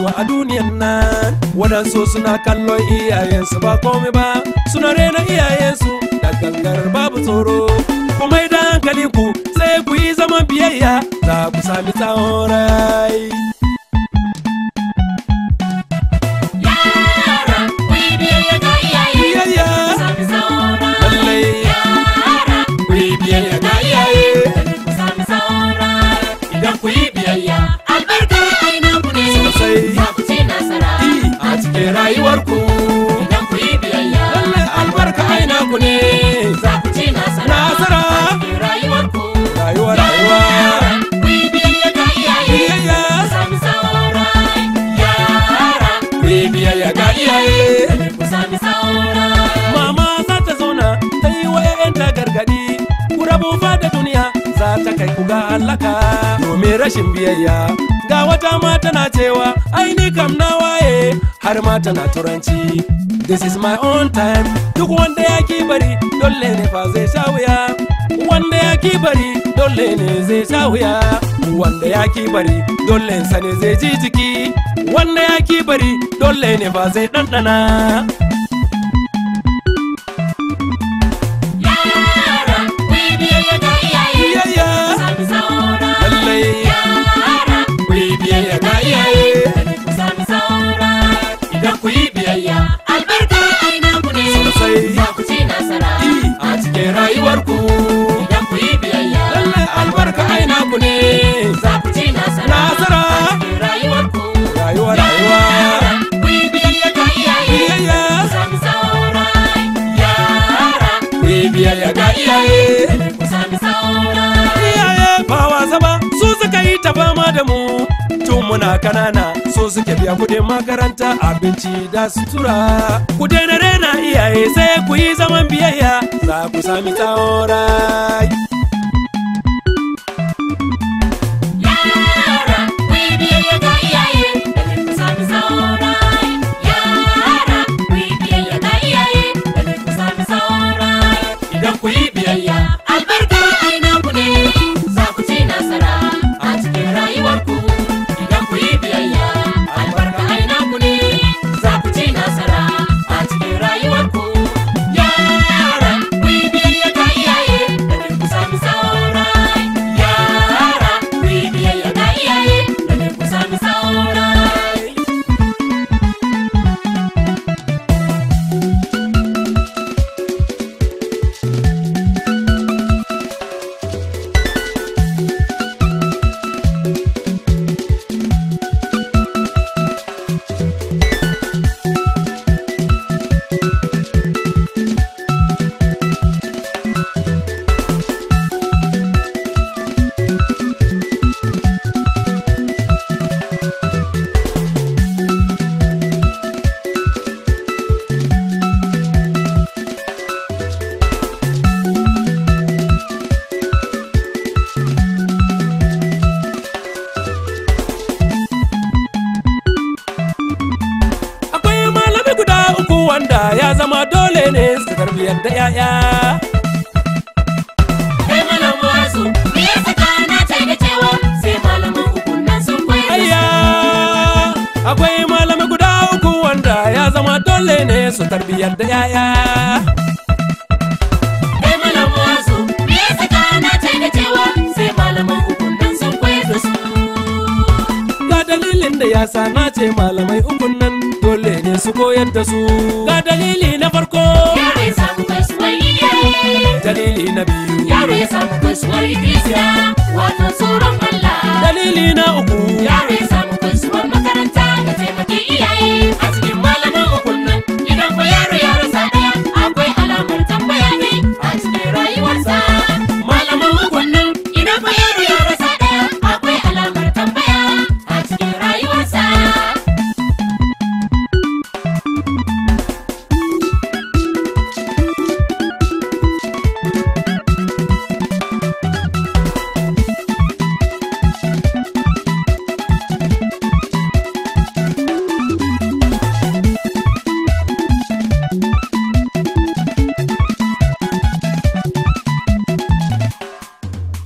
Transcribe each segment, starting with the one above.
rayuwa a duniyan nan waɗansu suna kallon iyayensu ba komai ba suna rena iyayensu da gangar babu tsoro kuma idan hankali ku sai ku yi zaman biyayya za ku sami tsawon rai Yara, ku yi biyayya ga iyaye. biyayya Ku sami saura. lallai Yara, ku yi biyayya ga iyaye ku sami saura. idan ku yi biyayya Albarka ai naku ne. Sosai. Za ku ci nasara. a cikin rayuwarku Idan ku yi biyayya. lallai albarka aina ku ne Za ku ci nasara. Nasara. A cikin rayuwarku. rayuwa rayuwa Yara, ku yi biyayya ga iyaye. biyayya Ku sami saura. Yara, ku yi biyayya ga iyaye ku sami saura. Mama za ta zauna ta yi wa 'ya'yanta gargaɗi, ku rabu fa da duniya za ta kai ku ga halaka domin rashin biyayya. Ga wata ma tana cewa aini kam na waye har ma tana turanci. This is my own time, duk wanda ya ki bari dole ne fa zai sha wuya. Wanda ya ki bari dole ne zai sha wuya. Wanda ya ki bari dole sa ne zai ji jiki. Wanda ya ki bari dole ne fa zai ɗanɗana. Yara, ku yi biyayya ga iyaye. Biyayya. Ku sami saura. Lallai. Yara, ku yi biyayya ga iyaye ku sami saura. idan ku yi biyayya Albarka ai naku ne. Sosai. Za ku ci nasara. a cikin rayuwarku Idan ku yi biyayya. lallai albarka aina ku ne Za ku ci nasara. Nasara. A cikin rayuwarku. rayuwa rayuwa Yara, ku yi biyayya ga iyaye. biyayya Ku sami saura. Yara, ku yi biyayya ga iyaye ku sami saura. iyaye ba wasa ba su suka yi ta fama da mu tun muna kanana so suke biya kudin makaranta abinci da sutura ku daina rena iyaye sai ku yi zaman biyayya za ku sami tsawon rai Yara, ku yi biyayya ga iyaye, domin ku sami saura. Yara, ku yi biyayya ga iyaye, domin ku sami saura. idan ku yi biyayya Albarka ai naku ne, za ku ci nasara a cikin rayuwarku. Idan ku yi biyayya, albarka ai naku ne, za ku ci nasara a cikin rayuwarku. Yara, ku yi biyayya ga iyaye, domin ku sami saura. Yara, ku yi biyayya ga iyaye, domin ku sami saura. Akwai malami guda uku wanda ya zama dole ne su tarbiyar da 'ya'ya. Kai malam wasu, me ya saka na ce da cewa sai malaman ukun nan sun koyar da Ayya! Akwai malami guda uku wanda ya zama dole ne su tarbiyar da 'ya'ya. Kai malam wasu, me ya saka na ce da cewa sai malaman ukun nan sun koyar da su. Ga dalilin da ya sa na ce malamai ukun nan dole ne su koyar da su. Ga dalili na farko, Yaro ya samu kasuwar iyaye. dalili na biyu, Yaro ya samu kasuwar ikilisiya, wato tsoron Allah. dalili na uku. Yaro ya samu kasuwar makaranta da taimaki iyaye. A cikin malaman ukun nan, idan fa yaro ya rasa ɗaya, akwai alamar tambaya ne a cikin rayuwarsa. Malaman ukun nan, idan fa yaro ya rasa ɗaya, akwai alamar tambaya a cikin rayuwarsa.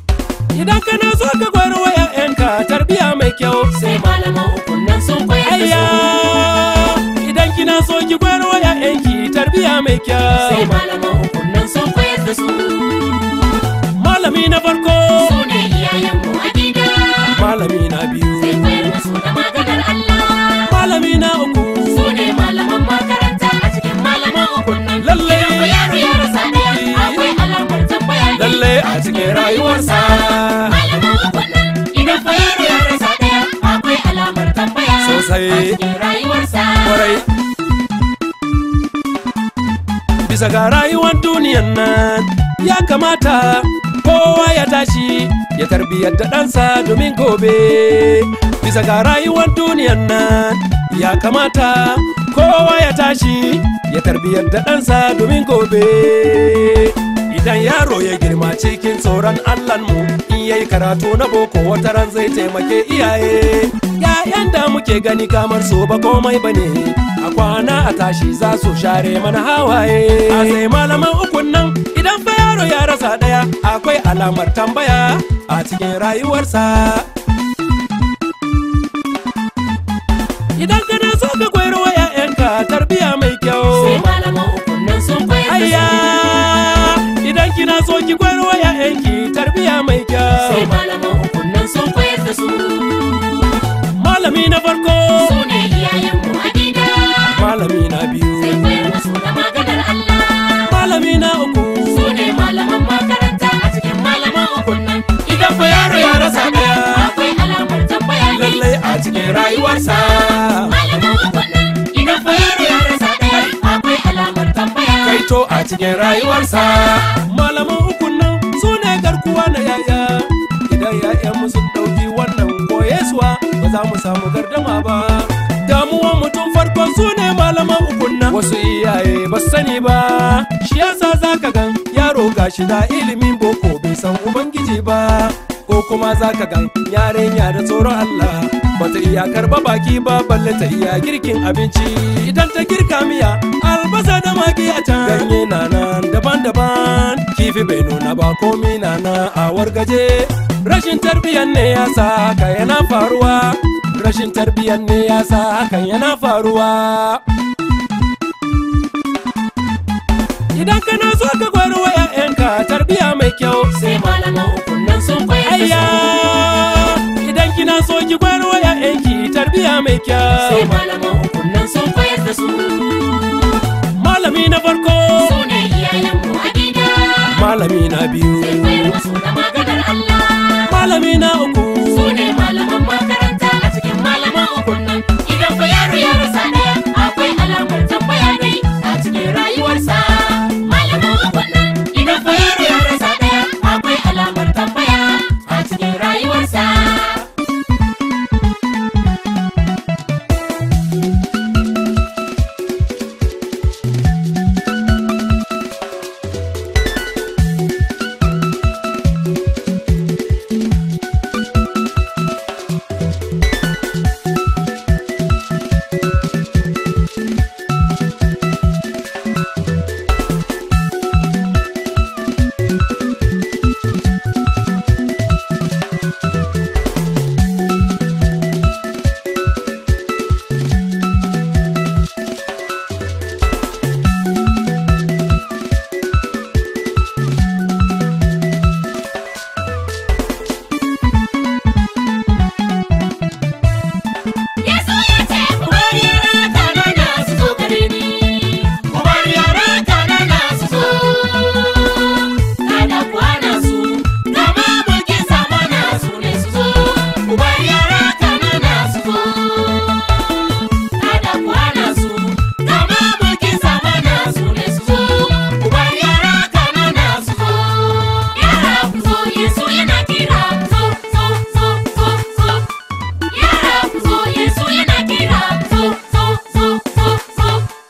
Idan kana so ka gwar wa 'ya'yanka tarbiya mai kyau, Sai malaman ukun nan sun koyar da su. mai kyau sai malaman ukun nan sun koyar da su malami na farko su ne iyayenmu a gida malami na biyu sai koyar da su da maganar Allah malami na uku su ne malaman makaranta a cikin malaman ukun nan Lalle. Idan fa yaro ya rasa ɗaya akwai alamar tambaya ne lalle a cikin rayuwarsa malaman ukun nan idan fa yaro ya rasa ɗaya akwai alamar tambaya Sosai. a cikin rayuwarsa kwarai bisa ga rayuwar duniyan nan ya kamata kowa ya tashi ya tarbiyyar da ɗansa domin gobe bisa ga rayuwar duniyan nan ya kamata kowa ya tashi ya tarbiyyar da ɗansa domin gobe idan yaro ya girma cikin tsoron mu in yayi karatu na boko wata ran zai taimake iyaye Ya'yan da muke gani kamar su ba komai bane a kwana a tashi za su share mana hawaye a sai malaman ukun nan idan fa yaro ya rasa daya akwai alamar tambaya a cikin rayuwarsa idan kana so ka koyar wa 'ya'yanka tarbiya mai kyau sai malaman ukun nan sun koyar da Ayya su idan kina so ki koyar wa ƴaƴanki tarbiya mai sai kyau. malaman ukun nan sun koyar da su Malami na farko, su ne iyayenmu a gida malami na sai biyu, koyar da su da maganar Allah malami na uku. su ne malaman makaranta a cikin malaman ukun nan Idan fa yaro ya rasa ɗaya, akwai alamar tambaya ne lallai a cikin rayuwarsa. malaman ukun nan idan fa yaro ya rasa ɗaya akwai alamar tambaya Kaito a cikin rayuwarsa. Malaman ukun nan su ne garkuwa na yaya. Idan ‘ya'yanmu sun ɗauki wannan koyesuwa ba za mu samu gardama ba. Damuwan mutum farko su ne malaman ukun nan. Wasu iyaye ba su sani ba. Shi yasa za ka gan yaro gashi da ilimin boko bai san ubangiji ba. Ko kuma za ka gan yarinya da tsoron Allah. Bata iya karba baki ba balle ta iya girkin abinci. Idan ta girka miya albasa da magi a can. Ganye na nan daban-daban. Kifi bai nuna ba komi na nan a wargaje. Rashin tarbiyyar ne ya sa haka yana faruwa. Rashin tarbiyyar ne ya sa hakan yana faruwa. Idan kana so ka gwaro wa 'ya'yanka tarbiyya mai kyau. sai malaman ukun nan sun koyar da Ayya su idan kina so ki gwaro wa 'ya'yanki tarbiyya mai sai kyau. malaman ukun nan sun koyar da su Malami na farko, su ne iyayenmu a gida malami na biyu, sai koyar da su da maganar Allah malami na uku. su ne malaman makaranta a cikin malaman ukun nan idan fa yaro ya rasa ɗaya akwai alamar tambaya ne a cikin rayuwarsa malaman ukun nan idan fa yaro ya rasa ɗaya akwai alamar tambaya a cikin rayuwarsa Yesu ya ce ku bari yara kanana su zo gare ni. Ku bari yara kanana su zo. Kada ku hana su, gama mulkin zamana su ne su zo. Ku bari yara kanana su zo. Kada ku hana su, gama mulkin zamana su ne su zo. Ku bari yara kanana su zo. Yara ku zo, Yesu yana kira ku zo, zo, zo, zo, zo. Yara ku zo Yesu yana kira zo zo zo zo zo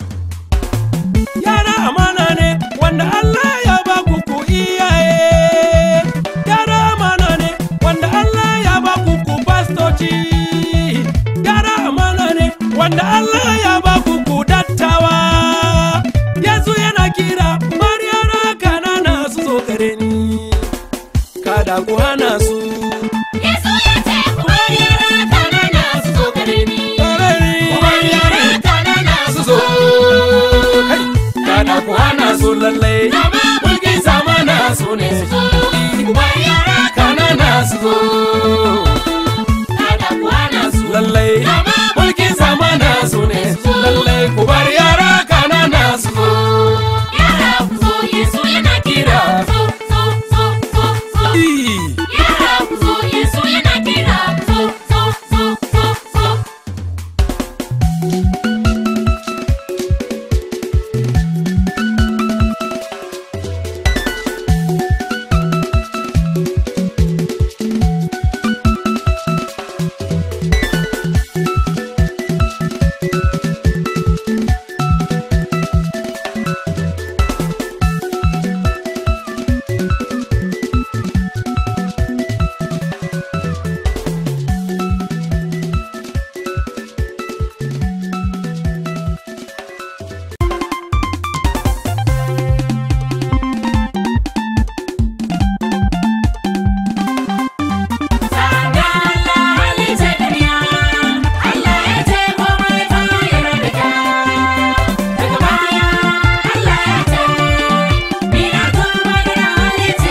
Yara amana ne wanda Allah ya ba ku ku iyaye. Yara amana ne wanda Allah ya ba ku ku pastoci. Yara amana ne wanda Allah ya ba ku ku dattawa. Yesu yana kira bar yara kanana su zo gare ni. Kada ku hana su. Yesu ya ce ku bar yara kanana su zo gare ni Gare ni. ku bar yara kanana su zo Kai, Kada ku lallai mulkin sama nasu ne lallai ku bar yara kanana su zo Yara ku zo Yesu yana kira zo zo zo zo zo. Ii. Yara ku zo Yesu yana kira zo zo zo zo zo. Sada Allah halitta duniya, Allah ya ce komai fa yana da kyau. Daga baya Allah ya ce, ni na tuba da na halitta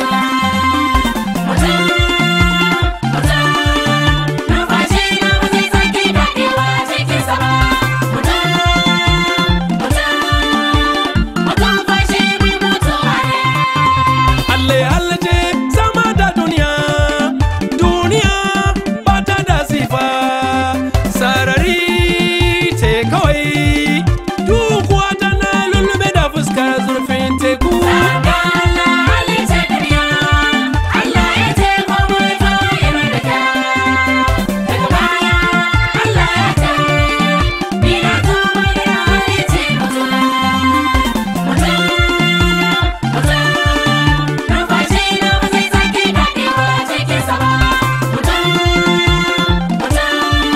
mutum. Mutum, mutum, numfashi na ba zai sake daɗewa cikinsa ba. Mutum, mutum, mutum fashi mai mutuwa ne. Alle alle ce sama da duniya duniya ba ta da sifa sarari ce kawai dukuwa tana lulluɓe da fuskar zurfin teku Sada Allah halitta duniya, Allah ya ce komai fa yana da kyau. Daga baya Allah ya ce, ni na tuba da na halitta mutum. Mutum, mutum, numfashi na ba zai sake daɗewa cikinsa ba. Mutum, mutum,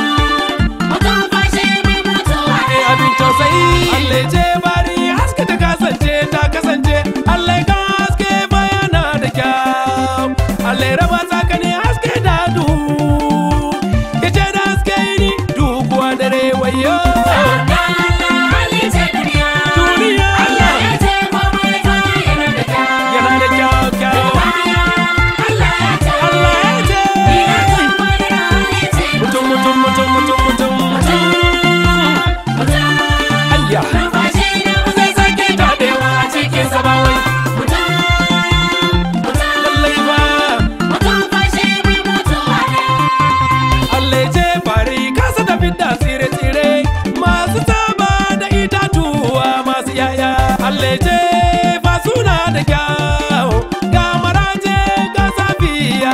mutum fashi mai mutuwa ne. Eh, abin tausayi alle ce bari haske ta kasance ta kasance alle ka haske bayana da kyau alle raba tsakanin haske da duhu ya ce da haske ni dukuwa dare wayo Sada Allah halitta duniya, Duniya. Allah ya ce komai fa yana da kyau. yana da kyau kyau Allah ya ce, Allah ya ce ni na tuba da na halitta mutum mutum mutum mutum mutum mutum. ayya Numfashi na ba zai sake daɗewa cikin sa ba wai. Mutum, mutum, lallai ba mutum fashi mai mutuwa ne. Allah ce bari kasa da fidda tsire-tsire masu taba da itatuwa masu yaya Allah ce fa suna da kyau ga maraje ga safiya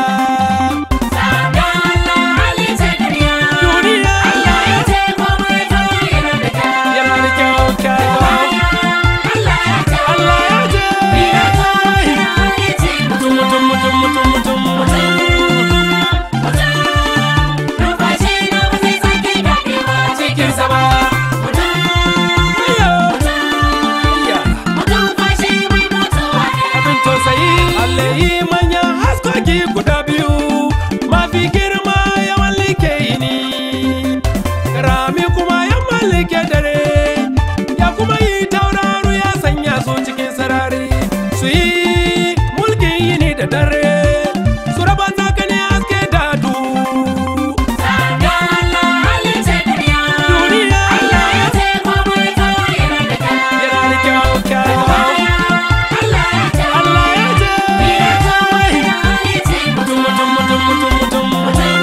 Sada Allah halitta duniya, Duniya. Allah ya ce komai fa yana da kyau. yana da kyau kyau Allah ya ce, Allah ya ce ni na tuba da na halitta mutum mutum mutum mutum mutum Numfashi na ba zai sake daɗewa cikin sa ba. Ayyo. Ayya. Mutum fashi mai mutuwa ne. abin tausayi Allah yi manyan haskoki guda biyu mafi girma ya mallake yini rami kuma ya mallake dare ya kuma yi tauraro ya sanya su cikin sarari su yi mulkin yini da dare su raba tsakanin haske da duhu Sada Allah halitta duniya. Duniya. Allah ya ce komai fa yana da kyau. yana da kyau kyau Allah ya ce, Allah ya ce ni na tuba da na halitta mutum mutum mutum mutum mutum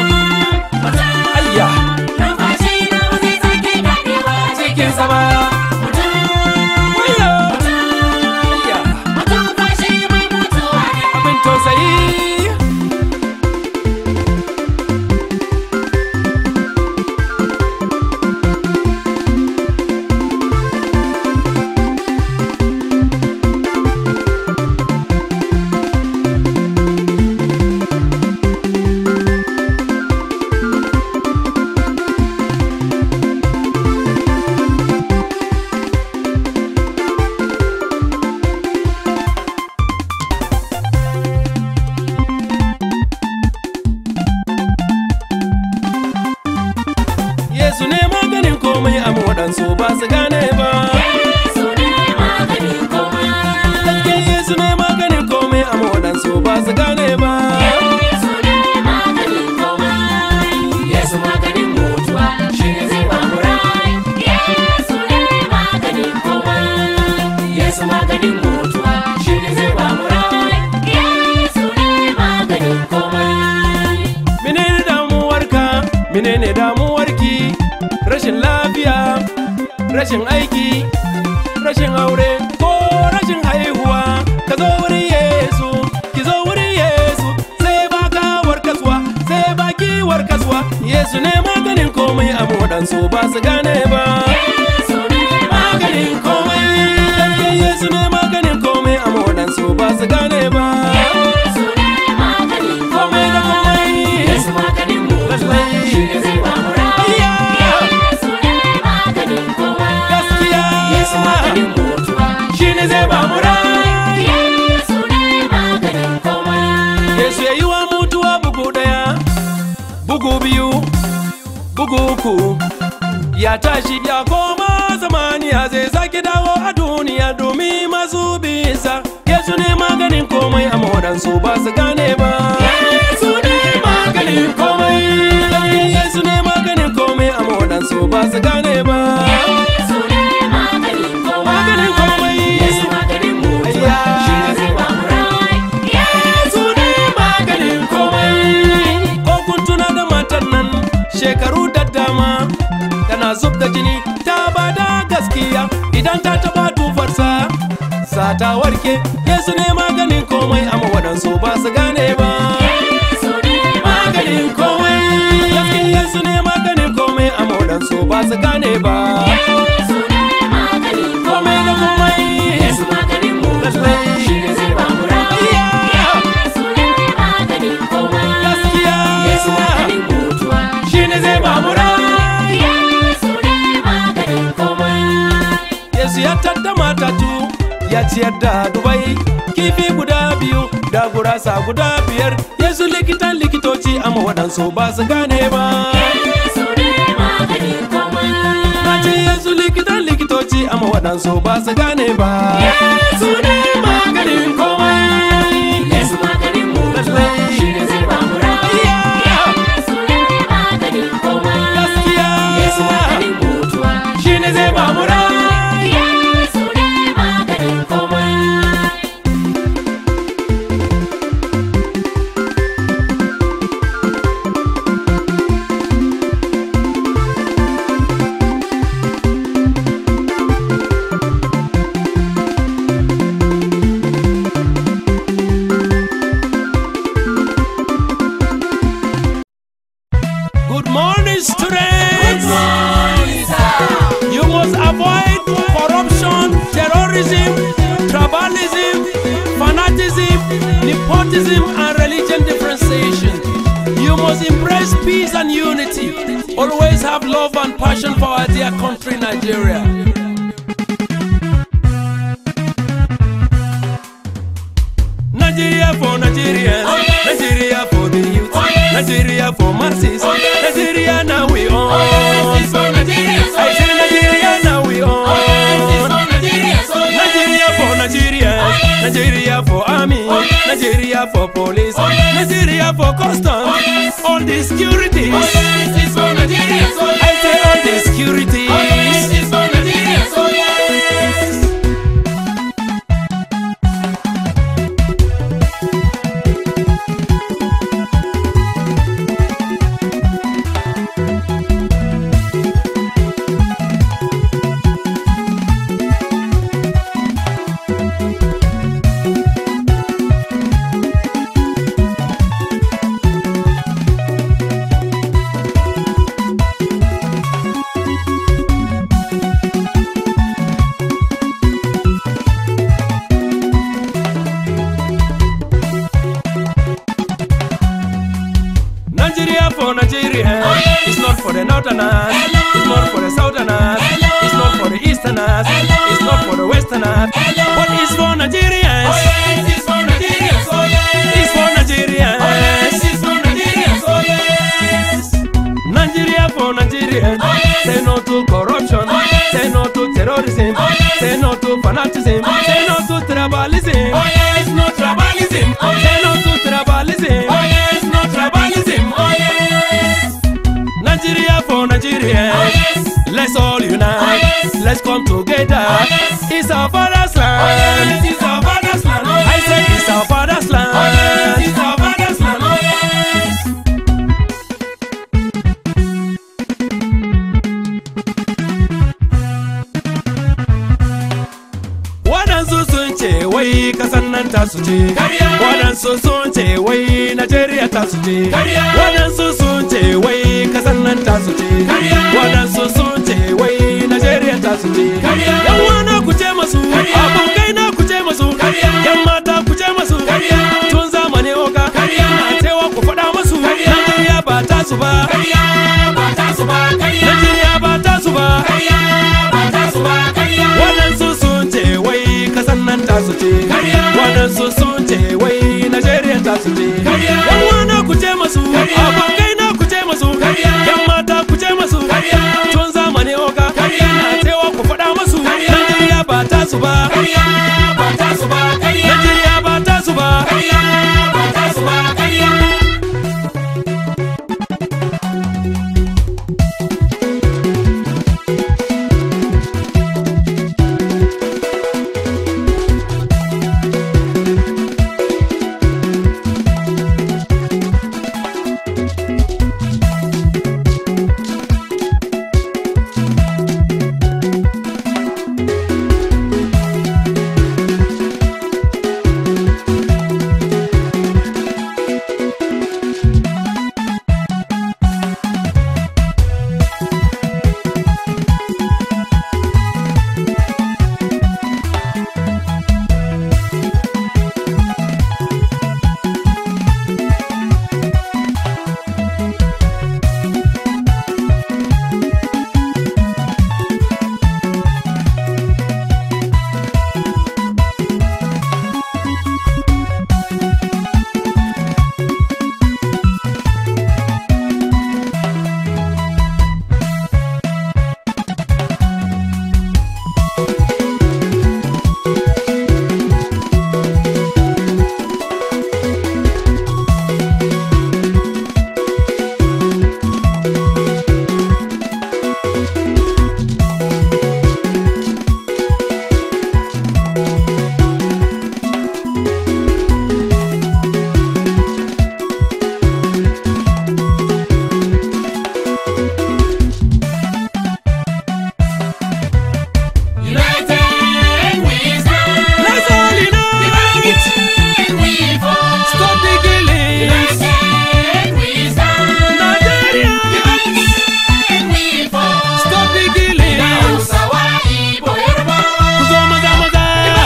ayya Numfashi na ba zai sake daɗewa cikin cikin sama Ayyo. Ayya. Mutum fashi mai mutuwa ne. abin tausayi Yesu ne maganin komai amma waɗansu ba su gane ba. Yesu ne maganin komai. Gaske Yesu ne maganin komai amma waɗansu ba su gane ba. Yesu ne maganin komai. Yesu maganin menene damuwarki rashin lafiya rashin aiki rashin aure ko rashin haihuwa ka zo wurin yesu ki zo wurin yesu sai ba ka warkaswa sai ba ki warkaswa yesu ne maganin komai a waɗansu ba su gane ba Yesu ne maganin komai yesu ne maganin komai a waɗansu ba su gane ba Yesu ne maganin komai da komai Yesu maganin mutuwa shi ne zai ba mu rayuwa. Yesu ne maganin komai. gaskiya Yesu maganin mutuwa shi ne zai ba mu rai Yesu ne maganin komai. Yesu ya yi wa mutuwa bugu ɗaya, bugu biyu, bugu uku. Ya tashi ya koma zamaniya zai sake dawo a duniya domin masu bisa. Yesu ne maganin komai a waɗansu ba su gane ba. Yesu ne maganin komai. Yesu ne maganin komai a waɗansu ba su gane ba. Yesu ne maganin komai. Maganin komai. Yesu maganin mutuwa shi ne zai ba mu rayuwa. Yesu ne maganin komai. Ko kun tuna da matan nan shekaru da dama tana zub da jini ta bada gaskiya idan ta taba tufarsa sa ta warke Yesu ne maganin komai amma waɗansu ba su gane ba. Yesu ne Maganin komai gaskiya Yesu ne maganin komai amma waɗansu ba su gane ba. Yesu ne maganin Komai da komai. Yesu maganin mutuwa shi ne zai ba mu rayuwa. Yesu ne maganin komai. Gaskiya Yesu maganin mutuwa shi ne zai ba mu rai. Yesu ne maganin komai. Yesu ya tadda matatu ya ciyar da dubai kifi guda biyu da gurasa guda biyar Yesu likitan likitoci amma waɗansu ba su gane ba Yesu ne maganin komai. Na ce Yesu likitan likitoci amma waɗansu ba su gane ba Yesu ne maganin komai Yesu maganin mutuwa shi ne zai ba mu rayuwa. Yesu ne maganin komai. Gaskiya Yesu maganin mutuwa shi ne zai ba mu rai Yesu ne maganin komai. Good morning students You must avoid corruption, terrorism, tribalism, fanaticism, nepotism, and religion differentiation. You must embrace peace and unity. Always have love and passion for our dear country, Nigeria. Nigeria for Nigeria, Nigeria for the youth, Nigeria for masses, Nigeria now we own. I say Nigeria now we own. Nigeria for Nigeria, Nigeria for army, Nigeria for police, Nigeria for customs, all the securities. I say all the securities. Nigeria for Nigeria. It's not for the northerners. It's not for the southerners. It's not for the easterners. It's not for the westerners. But it's for Nigerians. It's for Nigerians. Nigeria for Nigeria. Say no to corruption. Say no to terrorism. Say no to fanatism. Say no to tribalism. It's not tribalism. Say no to tribalism. It's not tribalism. Nigeria for Nigeria. Let's all unite. Let's come together. It's our father's land. It's our father's land. I say it's our father's land. It's our father's land. nan ta su ce Karya. waɗansu sun ce wai najeriya ta su ce Karya. waɗansu sun ce wai kasan nan ta su ce Karya. waɗansu sun ce wai najeriya ta su ce Karya. yan wana ku ce masu Karya. abokai na ku ce masu Karya. yan mata ku ce masu Karya. tun zamani oga Karya. na cewa ku faɗa masu Karya. najeriya ba ta su ba Karya ba ta su ba karya. najeriya ba ta su ba Karya ba ta su ba karya. waɗansu sun ce wai kasan nan ta su ce Karya. waɗansu sun ce wai najeriya ta su ce Karya. yan wana ku ce masu Karya. abokai na ku ce masu Karya. yan mata ku ce masu Karya. tun zamani oga Karya. na cewa ku faɗa masu Karya. najeriya ba ta su ba Karya ba ta su ba karya. najeriya ba ta su ba Karya ba ta su ba karya. United we stand. Let's all unite. United we fall. Stop the killing. United we stand. Nigeria. United we fall. Stop the killing. Hausawa, Igbo, Yarbawa. Ku zo maza maza.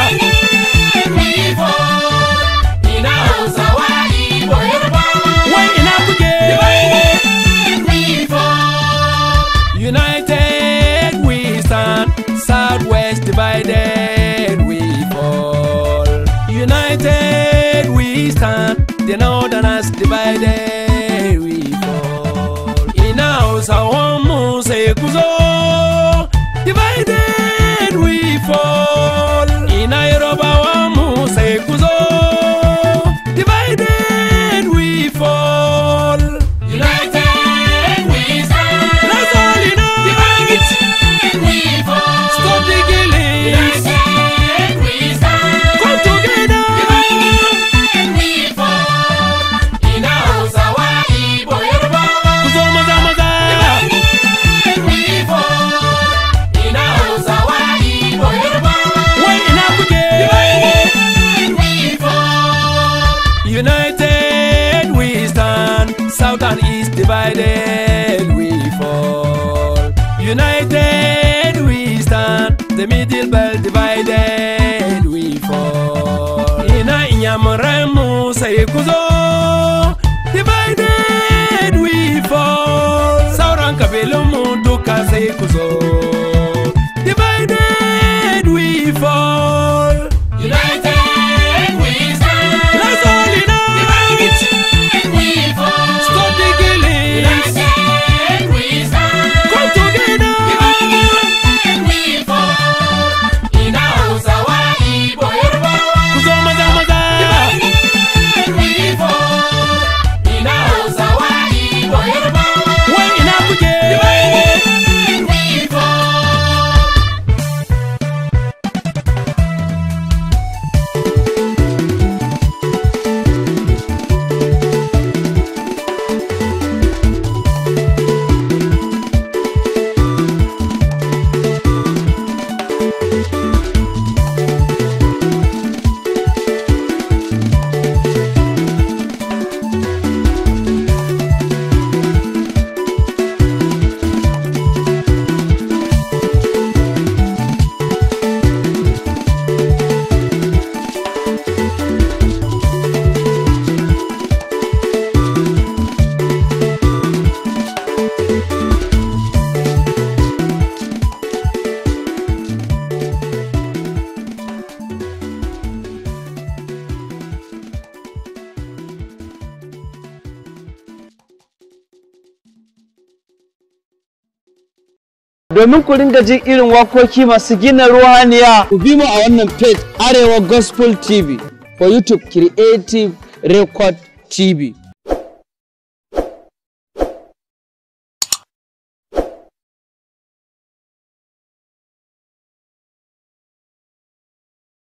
United we fall. Ina Hausawa, Igbo, Yarbawa. Wai ina kuke? United we fall. United we stand, Southwest divided we fall. United we stand, the Northerners divided we fall. Ina Hausawan mu sai ku zo, divided we fall. Ina Yorubawan mu sai ku zo, divided we fall. United we stand. Let's all unite. United we fall. Stop the killing. United we stand. Come together. United we fall. Ina Hausawa, Igbo, Yarbawa. Ku zo maza maza. United we fall. Ina Hausawa, Igbo, Yarbawa. Wai ina kuke? United we fall. United we stand, South and East divided we fall. United we stand, the middle belt divided we fall. Ina inyamuran mu sai ku zo, divided we fall. Sauran kabilun mu duka sai ku zo, divided we fall. United we stand. Let's all unite. United we fall. Stop the killing. United we stand. Come together. United we fall. Ina Hausawa, Igbo, Yarbawa. Ku zo maza maza. United we fall. Ina Hausawa, Igbo, Yarbawa. Wai ina kuke? United we fall. domin ku ringa jin irin wakoki masu gina ruhaniya ku bi mu a wannan page arewa gospel tv for youtube creative record tv